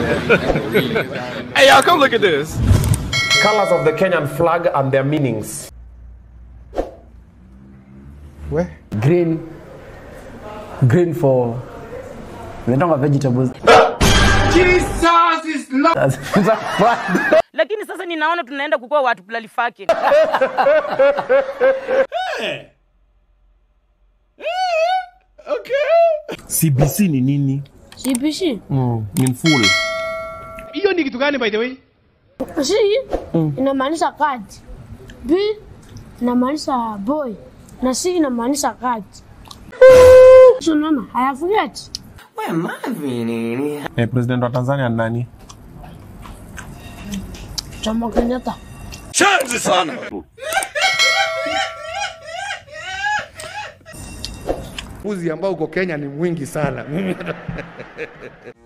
Hey, y'all, come look at this. Colors of the Kenyan flag and their meanings. We? green green for inaitanga vegetables lakini sasa ninaona tunaenda kukuwa watu pulalifake CBC ni nini? CBC. In full. Hiyo ni kitu gani by the way? C inamaanisha cat. B inamaanisha boy na C inamaanisha cat. So unaona, haya forget. Eh, president wa Tanzania ni nani? Jomo Kenyatta. Uzi ambao uko Kenya ni mwingi sana.